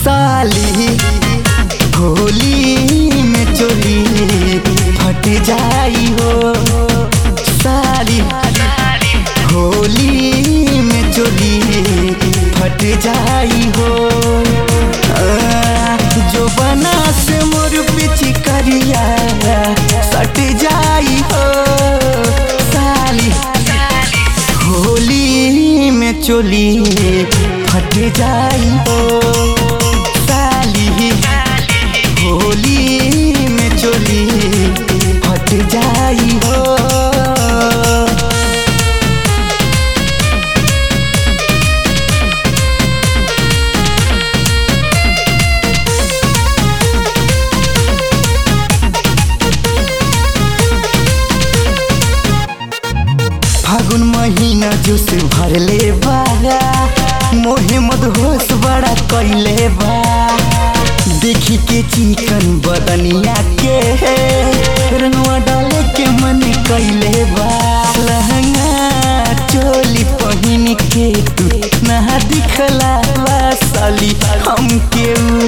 साली होली में चोली फट जाई हो साली होली में चोली फट जाई हो आ, जो बना से मोर पिछ करिया सट जाई हो साली होली में चोली फट जाई हो साली होली में चोली फट जाई हो फागुन महीना जोश भरले बा मोहे मदहोश बड़ा कैले बा देखी के चिकन बदनिया के रंगवा डाले के मन कैले बा लहंगा चोली पहिन के तू नहा दिखला बा साली हमके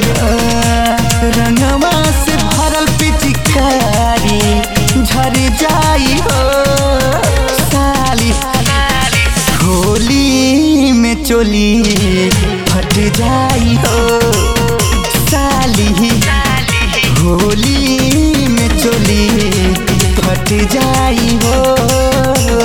रंगवा से भरल पिचकारी झर जाई हो साली होली में चोली फट जाई हो साली होली में चोली फट जाई हो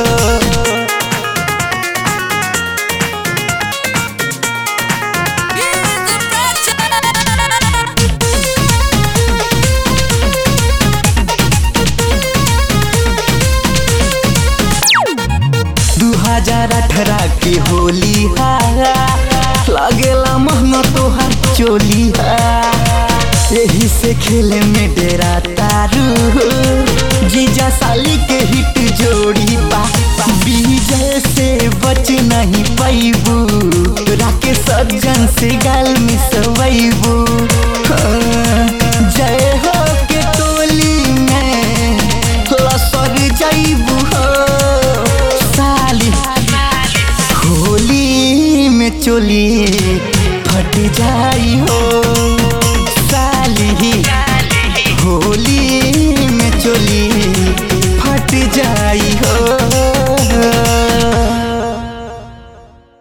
दू हजार अठारह के होली हा लागेला महंगा तोहार चोली हा यही से खेले में डेरा तारू जीजा साली के हिट जोड़ी बा विजय से बच नहीं पैबू राके सज्जन से गाल मिसवैबू जय हो के टोली में लसर जैबू हो साली होली में चोली फट जाई हो